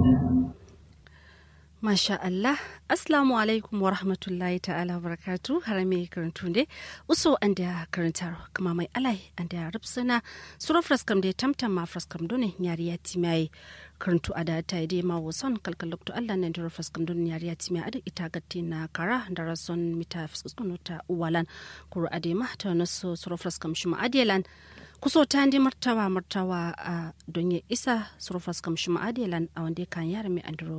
Masha Allah, Assalamu alaikum wa rahmatullahi ta'ala wa barakatu harame karantu ne, uso an da karantar kuma mai alai an da rubsuna sura fraskam da tamtam ma fraskam dole yari ya timai karantu a da ta yi dai ma wasan kalkalokto Allah nan da fraskam dole yari ya timai a da ita gatti na kara da rason mita fuskunu ta uwalan kuru adema ta naso sura fraskam shi ma'adiyalan kuso ta ndi martawa martawa a donye isa sura fraskam shi ma'adiyalan a wanda kan yara mai andro